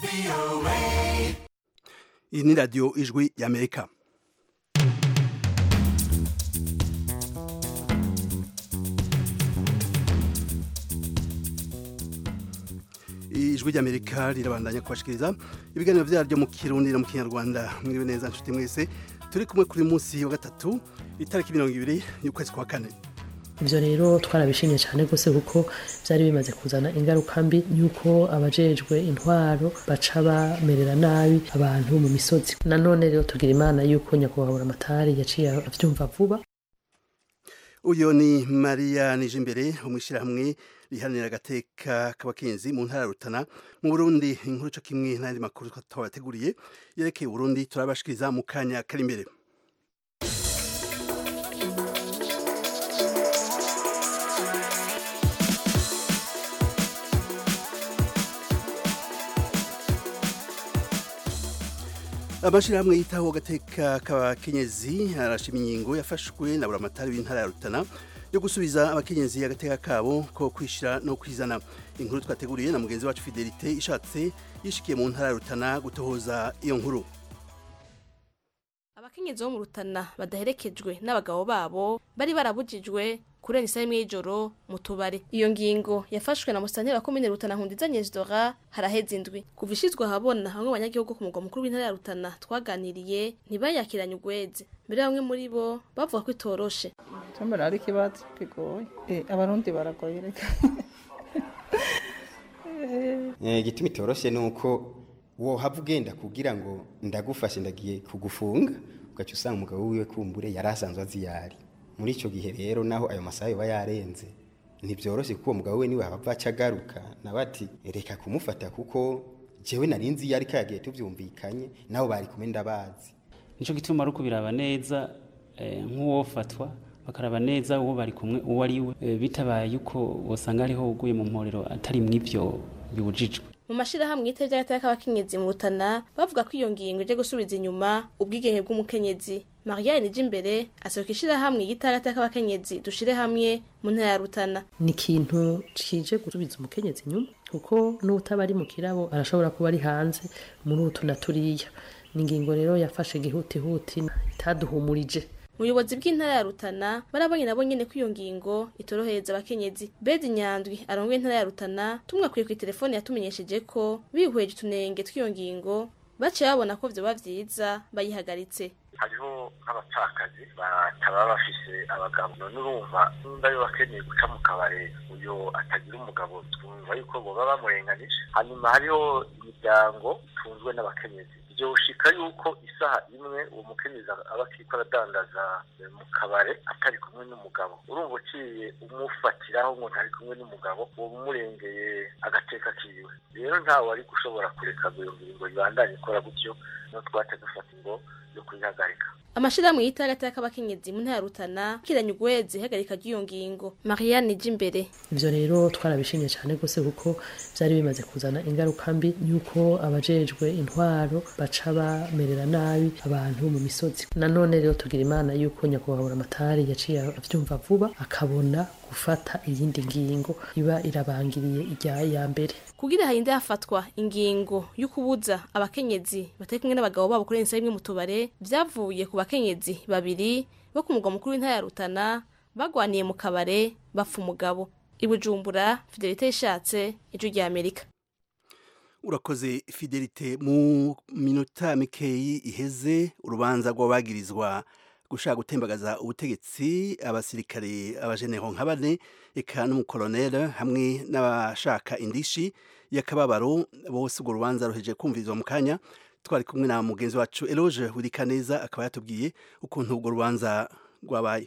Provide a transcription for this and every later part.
iyi ni radiyo ijwi y'amerika ijwi ry'amerika rirabandanya kubashikiriza ibiganiro byaryo mu kirundi no mu kinyarwanda mwiriwe neza nshuti mwese turi kumwe kuri munsi wa gatatu itariki mirongo ibiri y'ukwezi kwa kane ibyo rero twarabishimye cyane rwose kuko byari bimaze kuzana ingaruka mbi y'uko abajejwe intwaro baca bamerera nabi abantu mu misozi nanone rero tugira imana y'uko nyakubahwa amatari yaciye abyumva vuba uyu ni mariya nijimbere umwishyirahamwe riharanira agateka k'abakenzi mu ntara ya rutana mu burundi inkuru cyo kimwe n'andi makuru twabateguriye yerekeye uburundi turabashikiriza mu kanya kari imbere amashyirahamwe yitaho agateka k'abakenyezi arashima ingingo yafashwe na buramatari w'intara ya rutana yo gusubiza abakenyezi agateka kabo ko kwishyira no kwizana inkuru twateguriye na mugenzi wacu fidelite ishatse yishikiye mu ntara ya rutana gutohoza iyo nkuru abakenyezi bo mu rutana badaherekejwe n'abagabo babo bari barabujijwe kurenga isaha imwe y'ijoro mu tubare iyo ngingo yafashwe na musitanteri wa komine rutana nkundiza nyezidora haraheze indwi kuva ishizwe ahabona bamwe mu banyagihugu ku mugwa mukuru w'intara ya rutana twaganiriye ntibayakiranye ugweze mbere bamwe muri bo bavuga ko itoroshe cyambara ari ikibazo kigoye eh abarundi baragoye reka igituma itoroshe ni uko wohava ugenda kugira ngo ndagufashe ndagiye kugufunga ugaca usanga umugabo wiwe kumbure yari asanzwe azi yari muri icyo gihe rero naho ayo masaha yoba yarenze ntibyoroshye kuko uwo mugabo we niwe hava aca agaruka nawe ati reka kumufata kuko jewe nari nzi iyo ariko yagiye tubyumvikanye nabo bari kumwe ndabazi nicyo gituma ari ukubiraba neza nk'uwofatwa bakaraba neza uwo bari kumwe uwo ari we bitabaye yuko wasanga ariho uguye mu mporero atari mw'ibyo bibujijwe mu mashirahamwe yita vy'agateka k'abakenyezi mu rutana bavuga ko iyo ngingo ije gusubiza inyuma ubwigenge bw'umukenyezi mariya nije imbere asohoka ishirahamwe yita agateka k'abakenyezi dushire hamwe mu ntara ya rutana ni ikintu kije gusubiza umukenyezi inyuma kuko n'utaba ari mu kirabo arashobora kuba ari hanze muri utu na turiya ni ingingo rero yafashe gihutihuti itaduhumurije ubuyobozi bw'intara ya rutana barabonye nabo nyene ko iyo ngingo itorohereza abakenyezi bedi nyandwi arongoye intara ya rutana tumwakwiye ku telefone yatumenyesheje ko bihweje utunenge tw'iyo ngingo baciye babona ko vyoba vyiza bayihagaritse hariho nk'abapfakazi bataba bafise abagabo none urumva nimba yo bakeneye guca mu kabare uyo atagira umugabo twumva yuko boba bamurenganije hanyuma hariho imiryango itunzwe n'abakenyezi byoshika yuko isaha imwe uwo mukenyezi aba akiko aradandaza mu kabare atari kumwe n'umugabo urumva uciye umufatiraho ngo ntari kumwe n'umugabo uwo umurengeye agateka kiwe rero ntawe ari gushobora kureka iyo ngingo ibandanye ikora gutyo no twate dufata ingo yo kuyihagarika amashirahamwe yita agateka k'abakenyezi mu ntara ya rutana kiranye ugweze ihagarika ry'iyo ngingo marianne ije imbere ivyo rero twarabishimye cyane rwose kuko byari bimaze kuzana ingaruka mbi y'uko abajejwe intwaro baca bamerera nabi abantu mu misozi nanone rero tugira imana y'uko nyakubahwa amatari yaciye avyumva vuba akabona gufata iyindi ngingo iba irabangiriye irya ya mbere kugira harinde hafatwa ingingo yo kubuza abakenyezi batari kumwe n'abagabo babo kurenza imwe mu tubare vyavuye ku bakenyezi babiri bo ku mugwa mukuru w'intara ya Rutana bagwaniye mu kabare bapfa umugabo ibujumbura fidelite ishatse ijwi rya Amerika urakoze fidelite mu minota mikeyi iheze urubanza rw'abagirizwa gushaka gutembagaza ubutegetsi abasirikare abajenero nka bane eka n'umukoloneli hamwe n'abashaka indishi y'akababaro bose urwo rubanza ruheje kumvirizwa mu kanya twari kumwe na mugenzi wacu eloge wirikaneza akaba yatubwiye ukuntu urwo rubanza rwabaye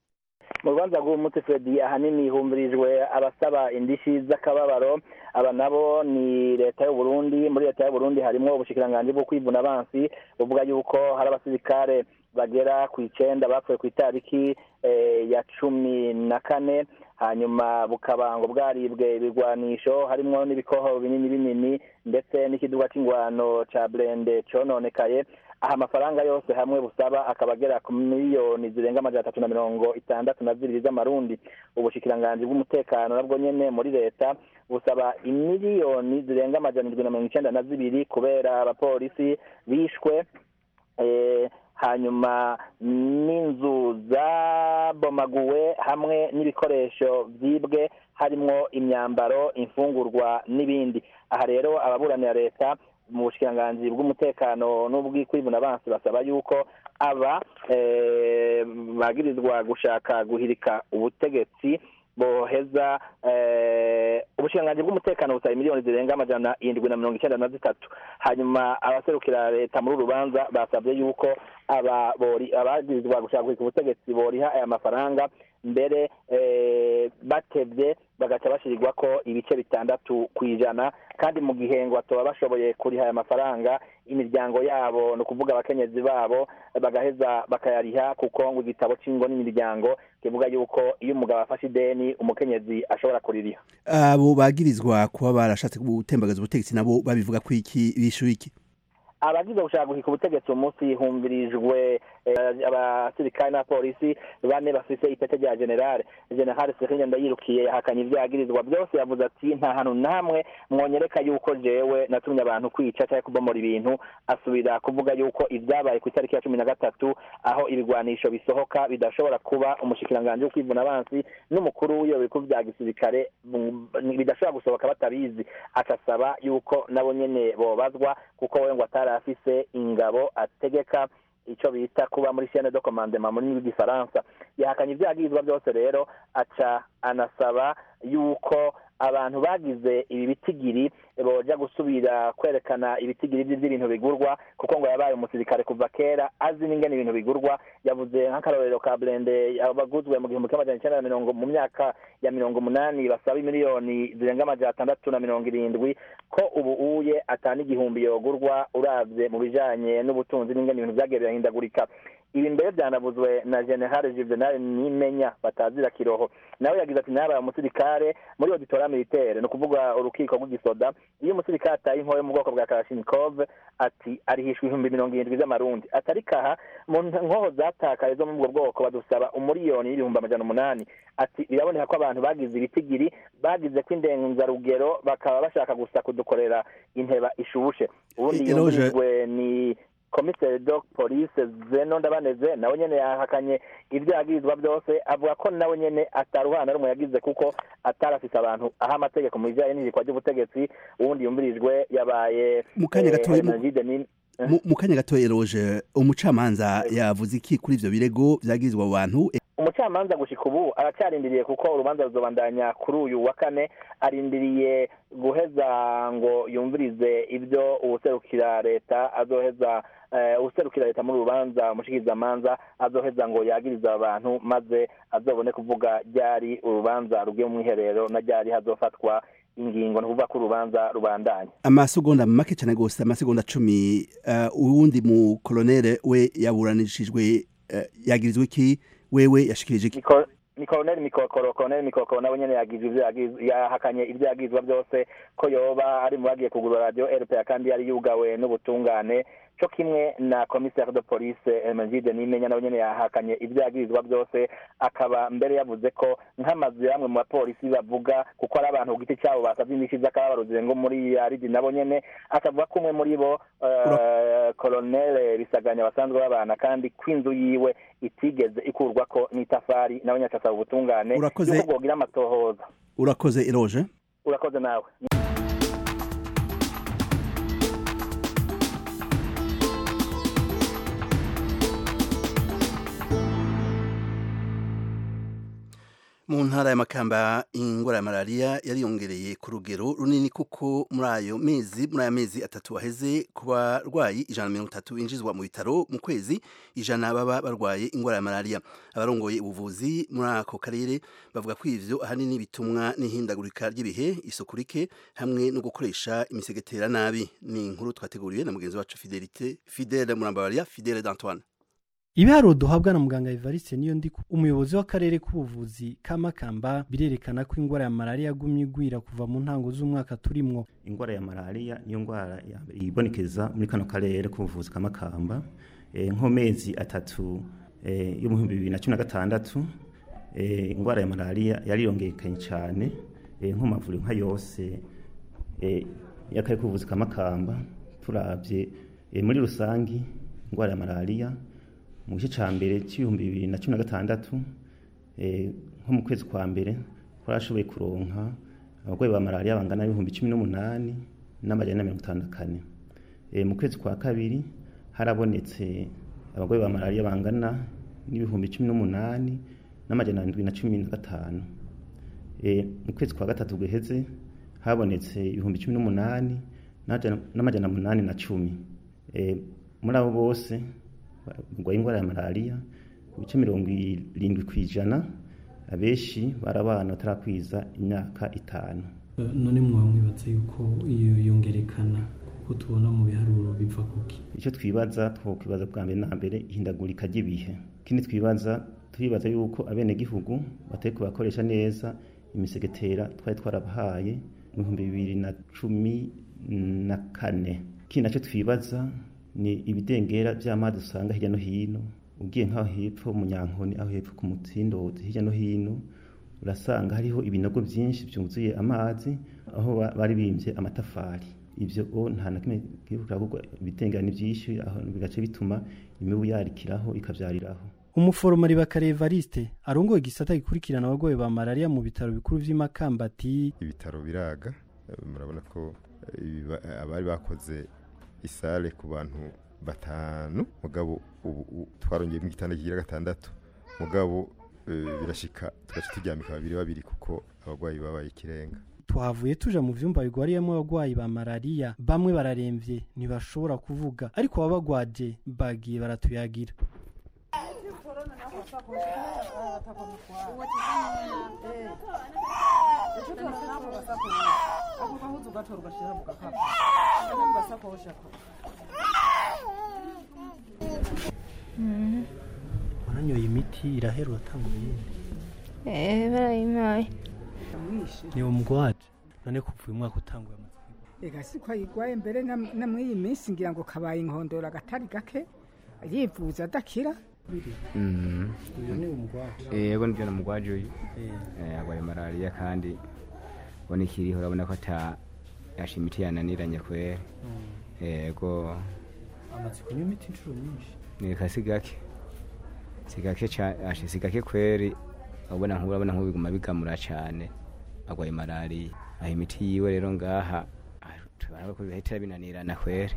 mu rubanza rw'umuti fredi ahanini humvirijwe abasaba indishi z'akababaro aba nabo ni leta y'u Burundi muri leta y'u Burundi harimo ubushikiranganji bwo kwivuna abansi buvuga yuko hari abasirikare bagera ku icenda bapfuye ku itariki ya cumi na kane hanyuma bukaba ngo bwaribwe ibigwanisho harimo n'ibikoho binini binini ndetse n'ikiduga c'ingwano ca burende cononekaye aha amafaranga yose hamwe busaba akaba agera ku miliyoni zirenga amajana atatu na mirongo itandatu na zibiri z'amarundi ubushikiranganji bw'umutekano nabwo nyene muri leta busaba imiliyoni zirenga amajana indwi na mirongo icenda na zibiri kubera abapolisi bishwe eh, hanyuma n'inzu zabomaguwe hamwe n'ibikoresho byibwe harimwo imyambaro imfungurwa n'ibindi aha rero ababuranira leta mu bushikiranganji bw'umutekano n'ubw'ikwibuna abansi basaba yuko aba eh, bagirizwa gushaka guhirika ubutegetsi boheza eh, ubushikiranganji bw'umutekano busaba miliyoni zirenga amajana indwi na mirongo icenda na zitatu hanyuma abaserukira leta muri uru rubanza basabye yuko aba bori abagirizwa gushaka guhirika ubutegetsi boriha aya mafaranga mbere eh, batevye bagaca bashirirwa ko ibice bitandatu ku ijana kandi mu gihe ngo batoba bashoboye kuriha aya mafaranga imiryango yabo ni ukuvuga abakenyezi babo bagaheza bakayariha kuko ngo igitabo c'ingo n'imiryango kivuga yuko iyo umugabo afashe ideni umukenyezi ashobora kuririha abo bagirizwa kuba barashatse gutembagaza ubutegetsi nabo babivuga ko iki bishuye iki abagize gushaka guhika ubutegetsi uyu munsi humvirijwe eh, abasirikare n'abapolisi bane bafise ipete rya generale generale serine ndayirukiye yahakanye ibyagirizwa byose yavuze ati nta hantu namwe mwonyereka yuko jewe natumye abantu kwica cyangwa kubomora ibintu asubira kuvuga yuko ibyabaye ku itariki ya cumi na gatatu aho ibigwanisho bisohoka bidashobora kuba umushikiranganji wo kwivuna abansi n'umukuru w'iyo biku bya gisirikare mm, bidashobora gusohoka batabizi akasaba yuko nabo nyene bobazwa kuko we ngo atari afise ingabo ategeka icyo bita kuba muri chaine de commandement muri rw'igifaransa yahakanye ibyagizwa byose rero aca anasaba yuko abantu bagize ibi bitigiri boja gusubira kwerekana ibitigiri by'ibintu bigurwa kuko ngo yabaye umusirikare kuva kera azi n'ingene ibintu bigurwa yavuze nk'akarorero ka blende abaguzwe mu gihumbi kimwe amajana icenda na mirongo mu myaka ya mirongo umunani basaba imiliyoni zirenga amajana atandatu na mirongo irindwi ko ubu uye atana igihumbi yogurwa uravye mu bijanye n'ubutunzi n'ingene ibintu vyagiye birahindagurika ibi mbere byanavuzwe na general juvenal nimenya batazira kiroho nawe yagize ati nabaye umusirikare muri auditora militaire ni ukuvuga urukiko rw'igisoda iyo umusirikare ataye inkoyo mu bwoko bwa kalashnikov ati arihishwa ibihumbi mirongo irindwi z'amarundi atari kaha mu nkoho zatakaye zo muri ubwo bwoko badusaba umuriyoni y'ibihumbi amajana umunani ati biraboneka ko abantu bagize ibitigiri bagize ko indenzarugero bakaba bashaka gusa kudukorera inteba ishushe ubundi Eh, Eloge- yumvirijwe ni komiseri do polise zeno ndabaneze nawe nyene yahakanye ibyo yagirizwa byose avuga ko nawe nyene ataruhana rumwe yagize kuko atari afise abantu aho amategeko mu bijanye n'ihirikwa ry'ubutegetsi uwundi yumvirijwe yabaye Mu kanya gatoya mu- Energie Denis Mu- mu kanya gato eroge umucamanza yavuze iki kuri ivyo birego vyagirizwa abo bantu umucamanza gushika ubu aracyarindiriye kuko urubanza ruzobandanya kuri uyu wa kane arindiriye guheza ngo yumvirize ibyo uwuserukira leta azoheza eh, uwuserukira leta muri uru rubanza umushikirizamanza azoheza ngo yagirize aba bantu maze azobone kuvuga ryari urubanza rugiye mu mwiherero na ryari hazofatwa ingingo ni ukuvuga ko urubanza rubandanya amasegonda make cyane gose amasegonda cumi uh, uwundi mu kolonere we yaburanishijwe uh, yagirizwa iki wewe yashikirije iki Niko- ni koloneli mikokoro koloneli mikokoro nawe nyene yagize ivyo yagize- yahakanye ibyo yagizwa byose ko yoba ari mu bagiye kugura radio rpa kandi yari yugawe n'ubutungane co kimwe na commissaire de police Hermenegilde Nimenya nawe nyene yahakanye ibyo yagirizwa byose akaba mbere yavuze ko nk'amazu ya bamwe mu bapolisi bavuga kuko ari abantu ku giti cyabo basavye indishyi z'akababaruzi ngo muri yaridi nabo nyene akavuga ko umwe muri bo eh, colonel bisaganya basanzwe babana kandi ko inzu yiwe itigeze ikurwako n'itafari nawe nyine asaba ubutungane Urakoze. yuko bwogira amatohoza urakoze eroge urakoze nawe mu ntara y'amakamba ingwara ya malariya yariyongereye ku rugero runini kuko muri ayo mezi muri aya mezi atatu aheze ku barwayi ijana na mirongo itatu binjizwa mu bitaro mu kwezi ijana baba barwaye ingwara ya malariya abarongoye ubuvuzi muri ako karere bavuga ko ivyo ahanini bitumwa n'ihindagurika ry'ibihe isuku rike hamwe no gukoresha imisegetera nabi ni inkuru twateguriwe na mugenzi wacu fidelite fidele murambabariya fidele d'antoine ibiharuro duhabwa na muganga evariste niyo ndi umuyobozi w'akarere k'ubuvuzi ka makamba birerekana ko ingwara ya malariya yagumye igwira kuva mu ntango z'umwaka turimwo ingwara ya malariya niyo ngwara ya mbere ibonekeza muri kano karere k'ubuvuzi ka makamba e, nk'amezi atatu e, yo mu bihumbi bibiri na cumi na gatandatu e, ingwara ya malariya yariyongekanye cyane eh, nko mu mavuriro nka yose eh, y'akarere k'ubuvuzi ka makamba turabye eh, muri rusangi indwara ya malariya mu gice ca mbere c'ibihumbi bibiri na cumi na gatandatu eh, nko mu kwezi kwa mbere twarashoboye kuronka abarwayi ba malariya bangana n'ibihumbi cumi n'umunani n'amajana na mirongo itanu na kane Eh, mu kwezi kwa kabiri harabonetse abarwayi ba malariya bangana n'ibihumbi cumi n'umunani n'amajana ndwi na cumi na gatanu Eh, mu kwezi kwa gatatu guheze habonetse ibihumbi cumi n'umunani n'amajana- n'amajana munani na cumi Eh, muri abo bose barwaye indwara ya malariya ku bice mirongo irindwi ku ijana abenshi bari abana batarakwiza imyaka itanu none mwaba mwibaza yuko iyo yongerekana kuko tubona mu biharuro biva kuki icyo twibaza twokwibaza bwa mbere na mbere ihindagurika ry'ibihe ikindi twibaza turibaza yuko abenegihugu batari kubakoresha neza imisegetera twari twarabahaye mu bihumbi bibiri na cumi na kane ikindi nacyo twibaza ni ibidengera by'amazi usanga hirya no hino ugiye nk'aho hepfo mu nyankoni aho hepfo ku mutsindozi hirya no hino urasanga hariho ibinogo byinshi byuzuye amazi aho ba- bari bimbye amatafari ibyo o nta na kimwe gihugu ahubwo ibidengera ni byinshi aho bigace bituma imibu yarikiraho ikabyariraho umuforomari bakare evariste arongoye igisata gikurikirana abarwayi ba malariya mu bitaro bikuru vy'imakamba ati ibitaro biraga eh, murabona ko eh, ibiba- eh, abari bakoze isale ku bantu batanu mugabo ubu ubu twarongeyemo igitanda kigira gatandatu mugabo eh, birashika tugaca turyamika babiri babiri kuko abarwayi babaye ikirenga twahavuye tuja mu vyumba bigwariyemo abarwayi ba malariya bamwe bararemvye ntibashobora kuvuga ariko ababagwaje bagiye baratuyagira waranyoye imiti irahera uratanga iyindi Eh, barayimpaye ni umugwaje none kuvuye umwaka utanguye ega siko ayigwaye mbere na na muri iyi minsi ngira ngo kabaye inkondora agatari gake yivuza adakira uyu ni umugwaje yego nibyo namugwaje uyu Eh. Eh, arwaye malariya kandi ubona ikiriho urabona ko ata yasha imiti yananiranye kwera yego amaze kunywa imiti inshuro nyinshi nika si gake si gake ca- asha si gake kweri ubona nk'ubu urabona nk'ubu biguma bigamura cane arwaye malariya aho imiti yiwe rero ngaha ah, turabona ko bihitira binanirana kweri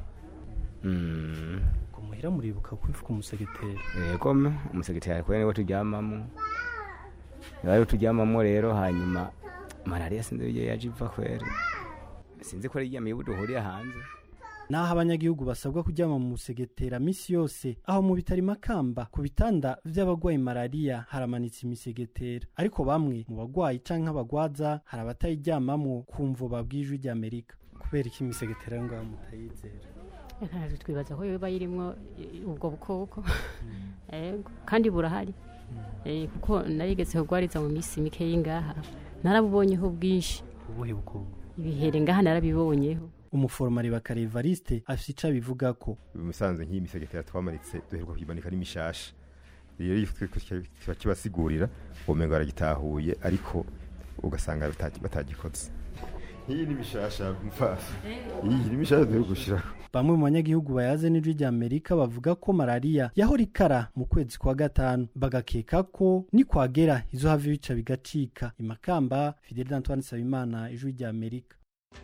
Mm. ngo muhira muribuka kwifuka umusegeteri yego me umusegetari kweri niwe turyamamo niwe turyamamo rero hanyuma malariya sinzi iyo yaje iva kweri sinzi ko ari iya mibu duhurira hanze naho abanyagihugu basabwa kuryama mu musegetera misi yose aho mu bitaro makamba ku bitanda vy'abagwaye malariya haramanitse imisegetera ariko bamwe mu bagwayi canke abagwaza hari abatayiryamamwo kumvo babwijwe ry'amerika kubera iki imisegetera yo ngaho mutayizera ntabwo twibaza ko yoba irimwo eh, ubwo bukoko Ego, kandi burahari Eh, kuko narigeze kugwariza mu minsi mikeyi ngaha narabubonyeho bwinshi ubuhe bukoko ibihere ngaha narabibonyeho umuforomari bakare evariste afise ico abivuga ko musanze nk'iyi misegetera twamanitse duheruka kuyimanika ari mishasha rero iyo twe- twe- kiba kibasigurira ubumengo baragitahuye ariko ugasanga batagi- batagikoze iyi ni mishasha mfafa iyi ni mishasha duheruka gushiraho bamwe mu banyagihugu bayaze n'ijwi rya amerika bavuga ko malariya yahora ikara mu kwezi kwa gatanu bagakeka ko nikwagera izo hava ibica bigacika imakamba fidel antoine nsabimana ijwi rya amerika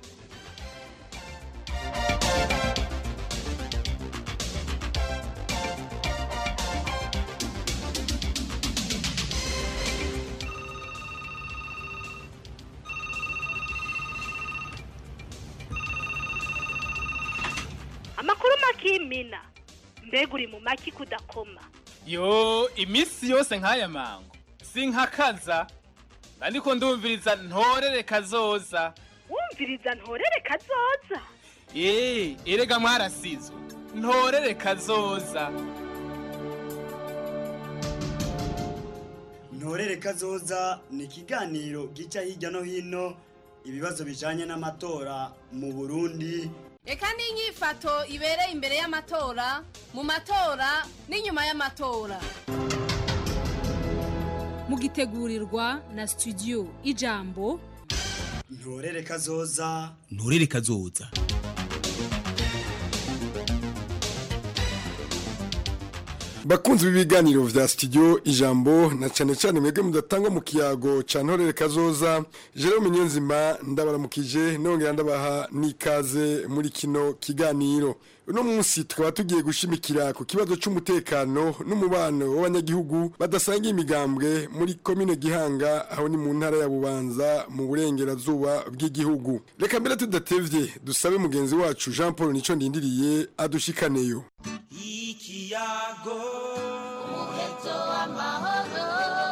amakuru makimina mbega uri mu maki kudakoma yo iminsi yose nk'aya mango sinkakaza ariko ndumviriza ntorere kazoza wumviriza ntorere kazoza eee erega mwarasizwe ntorere kazoza ntorere kazoza ni ikiganiro gica hirya no hino ibibazo bijanye n'amatora mu burundi reka n'inyifato ibereye imbere y'amatora mu matora n'inyuma y'amatora mugitegurirwa na studio ijambo ntorere kazoza nturere kazoza bakunzi b'ibiganiro vya studio ijambo na cyane cyane mwebwe mudatanga mu kiyago ca ntorere kazoza Jerome Nyenzima ndabaramukije nongera ndabaha n'ikaze muri kino kiganiro uno munsi tukaba tugiye gushimikira ku kibazo c'umutekano n'umubano w'abanyagihugu badasangiye imigambwe muri komine Gihanga aho ni mu ntara ya Bubanza mu burengerazuba bw'igihugu reka mbere tudatevye dusabe mugenzi wacu Jean Paul Nico ndindiriye adushikaneyo ikiyago umuheto w'amahoro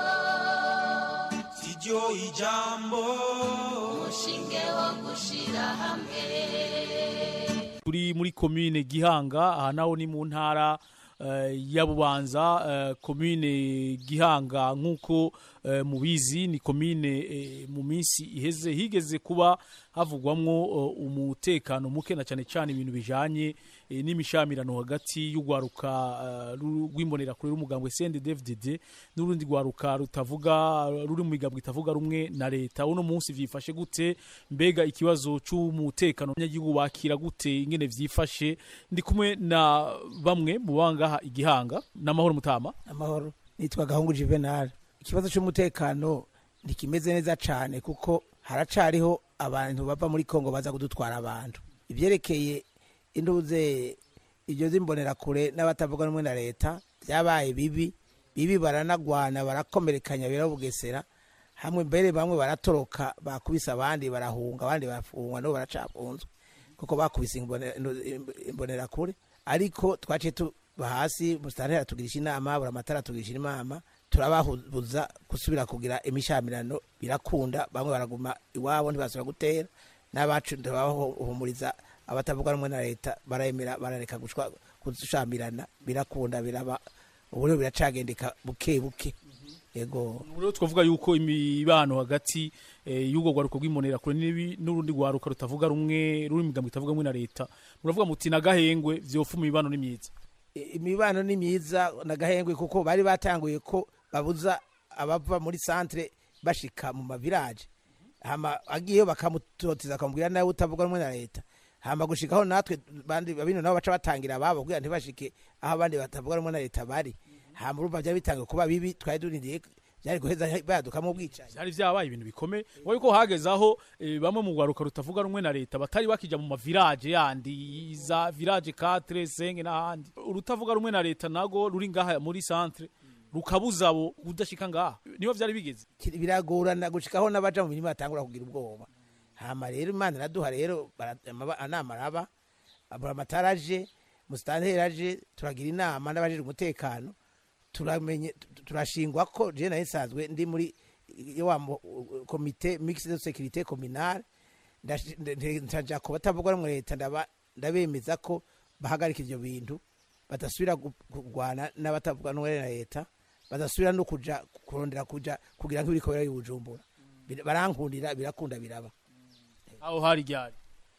siryo ijambo umushinge wo gushira hamwe turi muri komine gihanga aha naho ni mu ntara eh, ya bubanza eh, komine gihanga nk'uko eh, mubizi ni komine eh, mu minsi iheze higeze kuba havugwamwo eh, umutekano muke na cyane cyane ibintu bijanye eh, n'imishamirano hagati y'ugwaruka eh, ru- rw'imbonerakure y'umugambwe CNDD-FDD n'urundi gwaruka rutavuga ruri mu migambwe itavuga rumwe na leta uno munsi vyifashe gute mbega ikibazo c'umutekano abanyagihugu bakira gute ingene vyifashe ndi kumwe na bamwe mu bangaha igihanga n'amahoro mutama amahoro nitwa gahungu juvenal ikibazo cy'umutekano ntikimeze neza cyane kuko haracariho abantu bava muri kongo baza kudutwara abantu ibyerekeye induze ibyo z'imbonerakure n'abatavuga rumwe na leta byabaye bibi bibi baranagwana barakomerekanya birabugesera hamwe mbere bamwe baratoroka bakubise abandi barahunga abandi barafungwa nabo baracafunzwe kuko bakubise imbone- imbonerakure ariko twaciye tuba hasi musitanteri atugirisha inama buri amatara atugirisha inama turababuza gusubira kugira imishamirano birakunda bamwe baraguma iwabo ntibasubira gutera n'abacu turabahumuriza abatavuga rumwe na leta baremera barareka gushwa- gushamirana birakunda biraba ubu rero biracagendeka buke buke yego rero twavuga yuko imibano hagati eh, y'ubwo gwaruka rw'imbonerakure n'ibi- n'urundi gwaruka rutavuga rumwe ruri mu migambwe itavuga rumwe na leta muravuga muti nagahengwe vyofuma imibano ni myiza imibano ni myiza nagahengwe kuko bari batanguye ko babuza abava muri centre bashika mu mavilaje hama agiyeyo bakamutoteza akamubwira nawe utavuga rumwe na leta hama gushikaho natwe bandi babino nabo baca batangira ababo kugira ntibashike aho abandi batavuga rumwe na leta bari hama urumva byari bitangiye kuba bibi twari durindiye byari guheza badukamo ubwicanyi byari vyabaye ibintu bikomeye ngo yuko hageze aho eh, bamwe mu gwaruka rutavuga rumwe na leta batari bakija mu mavirage yandi za village 4 5 n'ahandi urutavuga rumwe na leta nago ruri ngaha muri centre rukabuza abo kudashika ngaha niho vyari bigeze Kiri- biragorana gushikaho n'abaja mu mirimo batangura kugira ubwoba hama rero imana iraduha rero bara- amaba- anama araba abura amatara aje musitanteri aje turagira inama n'abajejwe umutekano turamenye tu- turashingwa ko je nayo nsanzwe ndi muri iyo wa mu- komite mixed de sécurité communale ndashi- nde- nde- ntaja ku batavuga rumwe leta ndaba- ndabemeza ko bahagarika ivyo bintu badasubira gu- kurwana n'abatavuga rumwe na leta badasubira no kuja kurondera kuja kugira nk'ibiriko y'ubujumbura Bir- barankundira birakunda biraba aho hari ryari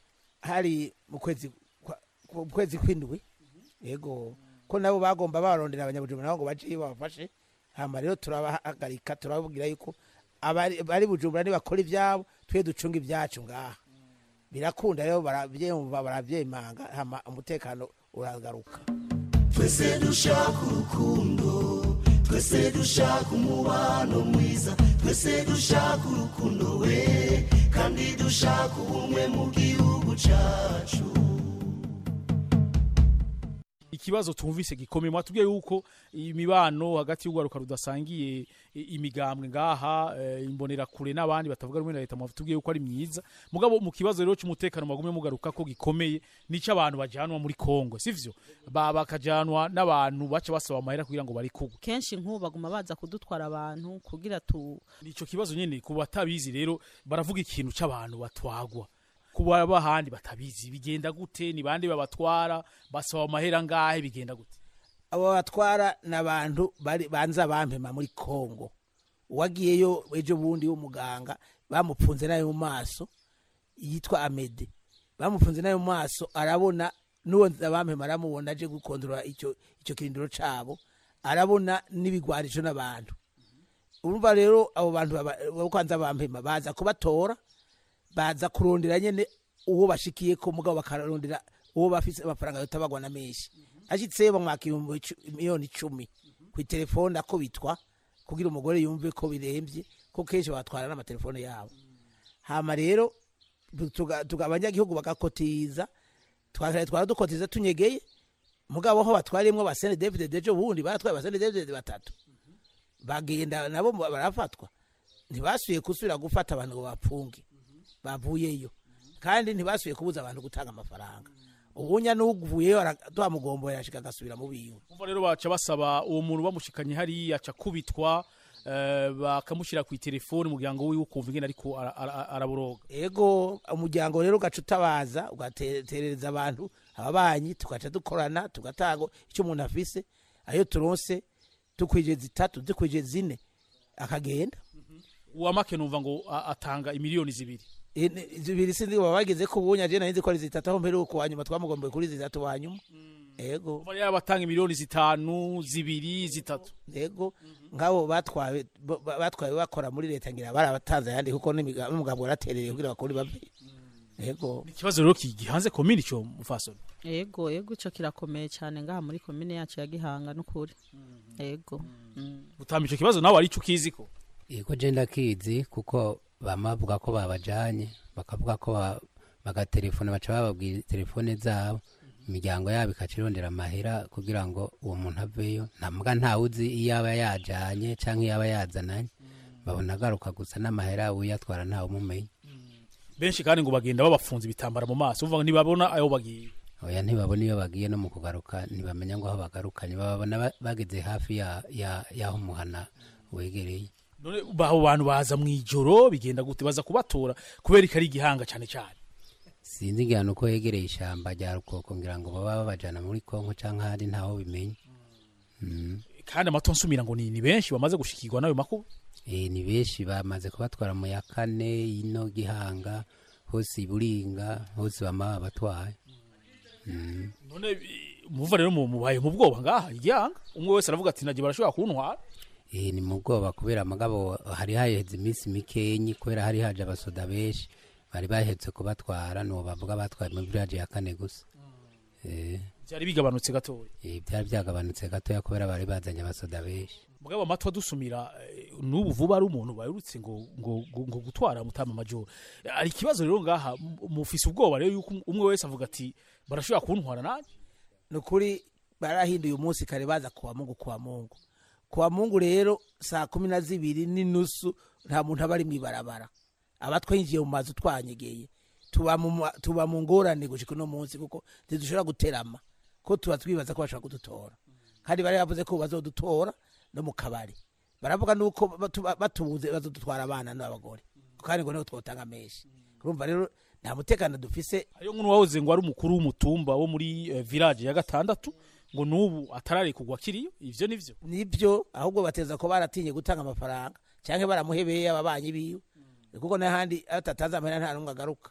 hari mu kwezi kwa- ku kwezi kw'indwi yego ko nabo bagomba barondera abanyabujumbura nabo ngo baje iyo babafashe hama rero turabahagarika turababwira yuko abari bari bujumbura nibakora ivyabo twe ducunga ibyacu ngaha birakunda rero baravyumva baravyemanga hama umutekano uragaruka twese dushaka urukundo twese dushaka umubano mwiza twese dushaka urukundo we kandi dushaka ubumwe mu gihugu cacu ikibazo tumvise gikomeye mwatubwiye yuko imibano hagati y'ugwaruka rudasangiye i- imigambwe ngaha eh, imbonera kure n'abandi batavuga rumwe na leta mwatubwiye yuko ari myiza mugabo mu kibazo rero cy'umutekano magumye mugaruka ko gikomeye nico abantu bajanwa muri Kongo sivyo ba bakajanwa n'abantu baca basaba amahera kugira ngo bari kugwa kenshi nk'ubu baguma baza kudutwara abantu kugira tu nico kibazo nyene ku batabizi rero baravuga ikintu c'abantu batwagwa kuba bahandi batabizi bigenda gute ni bande babatwara basaba amahera ngahe bigenda gute abo batwara ni abantu bari- banza bampema muri kongo uwagiyeyo ejo bundi w'umuganga bamupfunze nayo mu maso yitwa amede bamupfunze nayo mu maso arabona n'uwo bampema aramubona aje gukondora icyo icyo kirindiro cabo arabona n'ibigwarisho n'abantu urumva rero abo bantu baba- bo kwanza bampema baza kubatora baza kurondera nyene uwo bashikiye ko mugabo bakarondera uwo bafise amafaranga yotabagwa na menshi ashitse bamwaka ibihumbi icu- miliyoni icumi ku telefone akubitwa kugira umugore yumve ko birembye ko kenshi batwara n'amatelefone yabo hama rero tuga- tuga- abanyagihugu bagakotiza twakare twara dukotiza tunyegeye mugabo aho batwariyemwo basene david dejo bundi baratwaye basene david batatu bagenda nabo mu- barafatwa ntibasubiye gusubira gufata abantu ngo bapfunge bavuyeyo kandi ntibasubiye kubuza abantu gutanga amafaranga ubunya n'uvuyeyo tuhamugomboye yashika agasubira mu biwe umva rero baca basaba uwo muntu bamushikanye hariya aca kubitwa eh, bakamushyira ku telefone umuryango wiwe ukumva ingene ariko ara- ara- araboroga ego umuryango rero ugaca utabaza ugaterereza abantu ababanyi tugaca dukorana tugatanga icyo umuntu afise ayo turonse tukwije zitatu dukwije zine akagenda uwamake numva ngo a- atanga imiliyoni zibiri E, ne- zibiri sinzi baba bageze ko ubunya je narinzi ko ari zitatu aho mperuka wa nyuma twamugombeye kuri zitatu wa nyuma ego umva rero batanga imiliyoni zitanu zibiri zitatu ego nk'abo batwawe bo- ba- batwawe bakora muri leta ngira barabatanze ayandi kuko n'imiga- n'umugabo waraterereye kugira bakore bave ego ikibazo rero ki- gihanze komini cyo mufasoni ego ego ico kirakomeye cyane ngaha muri komine yacu ya gihanga n'ukuri ego Mm. gutamba ico kibazo nawe arico ukiziko yego je ndakizi kuko bama bavuga ko babajanye bakavuga ko ba- bagatelefone baca bababwira telefone zabo imiryango yabo ikaca irondera amahera kugira ngo uwo muntu aveyo ntamuga ntawe uzi iyo aba yajanye canke iyo aba yazananye babona agaruka gusa n'amahera uyatwara ntawe umumenya benshi kandi ngo bagenda babafunze ibitambara mu maso uvuga ngo ntibabona ayo bagiye oya ntibabona iyo bagiye no mu kugaruka ntibamenya ngo aho bagarukanye bababona ba- bageze hafi ya- ya- y'aho umuhana wegereye none abo bantu baza mu ijoro bigenda gute baza kubatora kubera ko ari igihanga cyane cyane sinzi igihano uko yegereye ishyamba rya rukoko ngira ngo baba babajana muri kongo cyangwa ahandi ntaho bimenya Mm. kandi amato nsumira ngo ni ni benshi bamaze gushikirwa n'ayo makuba Eh, ni benshi bamaze kubatwara mu ya kane ino gihanga hose iburinga hose bama babatwaye Mm. none i- muva rero mu- mubaye mu bwoba ngaha igihanga umwe wese aravuga ati nagiye barashobora kuntwara Eh, ni mu bwoba kubera amagabo hari haheze iminsi mikenyi kubera hari haje abasoda benshi bari bahetse kubatwara nuwo bavuga batwaye muri village ya kane gusa Eh, byari bigabanutse gatoya eh, byari byagabanutse gatoya kubera bari bazanye abasoda benshi mugabo amatwi adusumira eh, n'ubu vuba ari umuntu baherutse ngo ngo ngo ngo gutwara mutama majoro ari ikibazo rero ngaha mu- mufise ubwoba rero yuko umwe wese avuga ati barashobora kuntwara nanjye ni ukuri barahinduye umunsi kare baza kuwa mungu kuwa mungu kuwa mungu rero saa kumi na zibiri n'inusu nta muntu aba ari mu ibarabara aba twinjiye mu mazu twanyegeye tuba mu ma- tuba mu ngorane gushika uno munsi kuko ntidushobora guterama ko tuba twibaza ko bashobora kudutora kandi bari bavuze ko bazodutora no mu kabari baravuga nuko batu- batubuze bazodutwara abana n'abagore kandi ngo niho twotanga menshi urumva rero nta mutekano dufise hariyo nk'umuntu wahoze ngo ari umukuru w'umutumba wo muri eh, village ya gatandatu ngo n'ubu atararekugwa kiriyo ivyo nivyo nibyo ahubwo bateza ko baratinye gutanga amafaranga cyangwa baramuhebeye ababanyi biwe kuko n'ahandi atatanze amahera nta n'umwe agaruka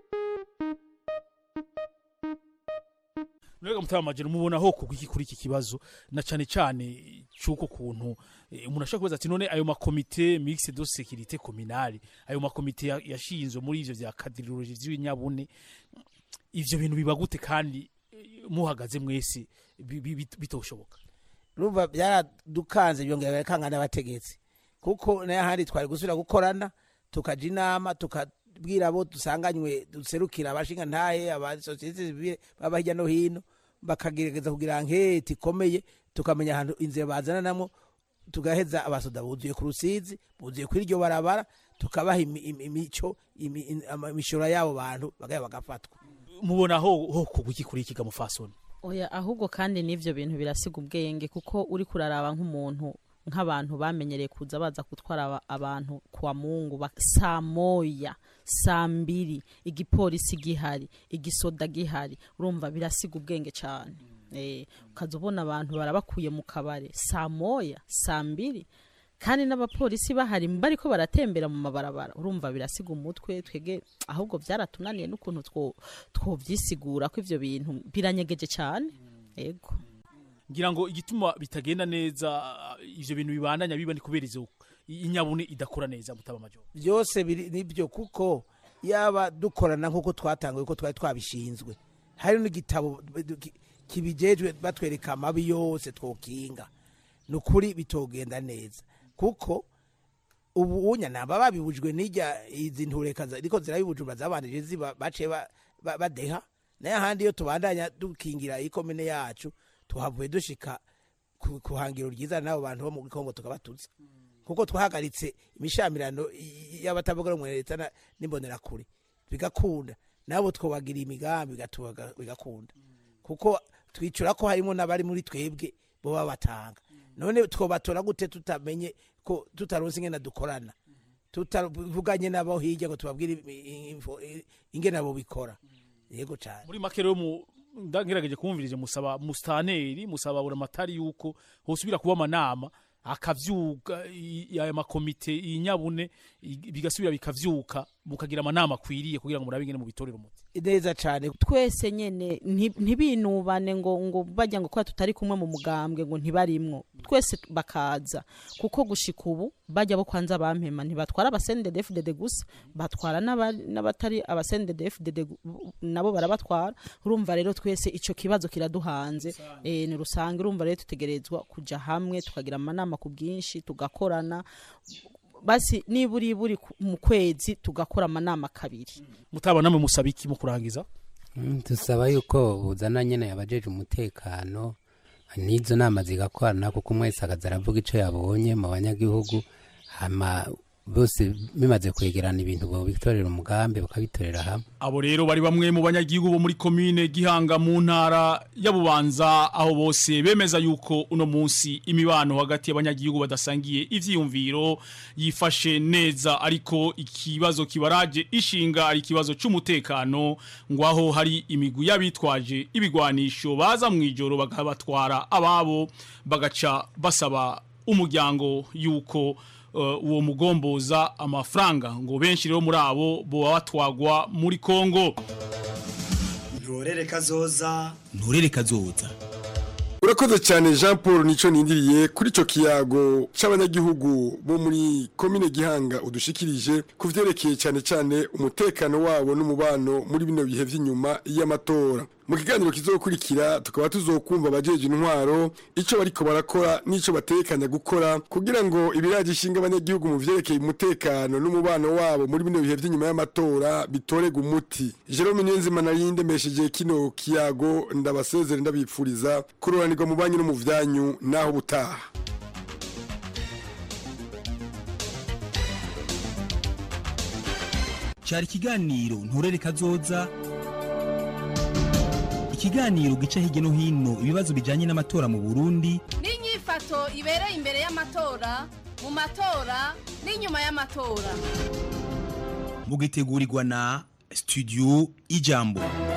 Nurega mutama majoro mubona ho kugwa iki kuri iki kibazo na cyane cyane cyuko kuntu eh, umuntu ashobora kubaza ati none ayo makomite mixte de sécurité communale ayo makomite ya- yashinzwe muri ivyo vya cadrologie vy'ibinyabune ivyo bintu biba gute kandi eh, muhagaze mwese bi- bi- bit- bitoshoboka urumva byaradukanze byongera birakanga n'abategetsi kuko n'ahandi twari gusubira gukorana tukaja inama tukabwira abo dusanganywe duserukira abashinga ntahe abasosiyete sivile baba hirya no hino bakagerageza kugira nketi ikomeye tukamenya ahantu inzira bazananamo tugaheza abasoda buzuye ku rusizi buzuye kuri iryo barabara tukabaha imi- imi- imico imi- in- ama- imishoro y'abo bantu bagaya bagafatwa mubona ho ho kugwa iki kuri iki gamufasoni oya ahubwo kandi n'ivyo bintu birasiga ubwenge kuko uri kuraraba nk'umuntu nk'abantu bamenyereye kuza baza gutwara aba- abantu kwa mungu ba- saa moya saa mbiri igipolisi gihari igisoda gihari urumva birasiga ubwenge cyane eh, ukaza ubona abantu barabakuye mu kabare saa moya saa mbiri kandi n'abapolisi bahari bariko baratembera mu mabarabara urumva birasiga umutwe twege ahubwo byaratunaniye n'ukuntu two- twovyisigura ko ivyo bintu biranyegeje cyane ego ngira ngo igituma bitagenda neza ivyo bintu bibandanya biba ni kubera izo inyabune idakora neza mutaba majoro byose biri nibyo kuko yaba dukorana nk'uko twatanguye ko twari twabishinzwe hari n'igitabo ki- kibijejwe batwereka amabi yose twokinga ni ukuri bitogenda neza kuko ubu unya namba babibujwe n'ijya izi ntureka za- ariko zirabibujura zabanije ziba bace ba- ba- badeha nayo ahandi iyo tubandanya dukingira ikomine yacu tuhavuye dushika ku ku hangiro ryiza n'abo bantu bo mu Kongo tukabatuza kuko twahagaritse imishamirano y- y'abatavuga rumwe na leta na- n'imbonerakure bigakunda nabo twobagira imigambi bigatubaga- bigakunda kuko twicura ko harimo n'abari muri twebwe bo babatanga none twobatora gute tutamenye ko tutaronse ingene dukorana tutavuganye nabo hirya ngo tubabwire i- i- info- i- ingene abo bikora yego cyane muri make rero mu ndagerageje kumvirije musaba mustaneri musaba buramatari yuko hosubira kuba amanama akavyuka i- aya makomite inyabune i- bigasubira bikavyuka mukagira amanama akwiriye kugira ngo murabe ingene mu bitorero umuti neza cyane twese nyene nti- ntibinubane ngo ngo bajya ngo kuba tutari kumwe mu mugambwe ngo ntibarimwo twese bakaza kuko gushika ubu bajya bo kwanza bampema ntibatwara abasendedefdd gusa batwara n'aba- n'abatari abasendedefdd nabo barabatwara urumva rero twese ico kibazo kiraduhanze eh, ni rusange urumva rero tutegerezwa kuja hamwe tukagira amanama ku bwinshi tugakorana basi niburi buri ku- mu kwezi tugakora amanama kabiri mutaba namwe musaba iki mu kurangiza Mm, dusaba yuko buzana nyene abajeje umutekano n'izo nama zigakorana kuko umwe wese akaza aravuga ico yabonye mu banyagihugu hama bose bimaze kwegerana ibintu bobitorera umugambi bakabitorera hamwe abo rero bari bamwe mu banyagihugu bo muri komine gihanga mu ntara ya bubanza aho bose bemeza yuko uno munsi imibano hagati y'abanyagihugu badasangiye ivyiyumviro yifashe neza ariko ikibazo kibaraje ishinga ari ikibazo c'umutekano ngo aho hari imigwi y'abitwaje ibigwanisho baza mu ijoro bakabatwara ababo bagaca basaba umuryango yuko uh, uwo mugomboza amafaranga ngo benshi rero muri abo boba batwagwa muri Kongo ntorere kazoza nturere kazoza urakoze cyane jean paul nico nindiriye kuri icyo kiyago cy'abanyagihugu bo muri komine gihanga udushikirije ku vyerekeye cyane cyane umutekano wabo n'umubano muri bino bihe vy'inyuma y'amatora mu kiganiro kizokurikira tukaba tuzokumva abajeje intwaro ico bariko barakora n'ico batekanya gukora kugira ngo ibiraje ishinga abanyagihugu mu vyerekeye umutekano n'umubano wabo muri bino bihe vy'inyuma y'amatora bitorega umuti jerome niyonzima nari ndemesheje kino kiyago ndabasezere ndabipfuriza kuroranirwa mu banyu no mu vyanyu naho butaha cyari ikiganiro nturere kazoza ikiganiro gica hirya no hino ibibazo bijyanye n'amatora mu burundi n'inyifato ibereye imbere y'amatora mu matora n'inyuma y'amatora mugitegurirwa na studio ijambo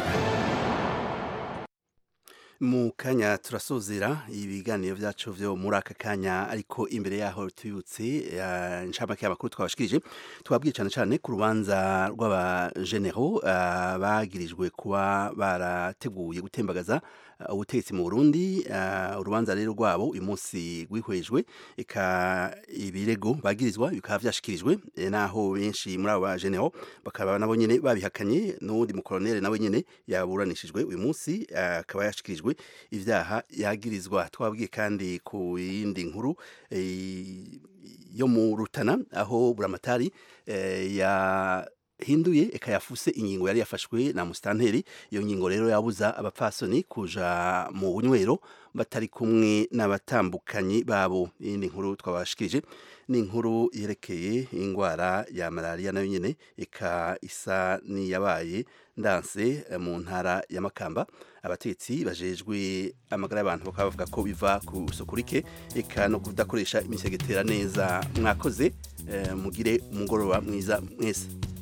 mu kanya turasozera ibiganiro byacu byo muri aka kanya ariko imbere yaho tubibutse eh, inshamake y'amakuru twabashikirije twabwiye cyane cyane ku rubanza rw'abajenero eh, bagirijwe kuba barateguye gutembagaza eh, ubutegetsi mu Burundi eh, urubanza rero rwabo uyu munsi rwihwejwe eka ibirego bagirizwa bikaba byashikirijwe eh, naho benshi muri abo bajenero bakaba nabo nyene babihakanye n'uwundi mukoloneli nawe nyene yaburanishijwe uyu munsi eh, akaba yashikirijwe ivyaha yagirizwa twabwiye kandi ku yindi nkuru eh, yo mu Rutana aho buramatari eh, ya hinduye eka yafuse ingingo yari yafashwe na mustanteri iyo ngingo rero yabuza abapfasoni kuja mu bunywero batari kumwe n'abatambukanyi babo iyindi nkuru twabashikirije ni inkuru yerekeye ingwara ya malaria nayo nyene eka isa niyabaye ndanse eh, mu ntara ya Makamba abatetsi bajejwe amagara y'abantu bakaba bavuga ko biva ku sukurike eka no kudakoresha imisegetera neza mwakoze eh, mugire umugoroba mwiza mwese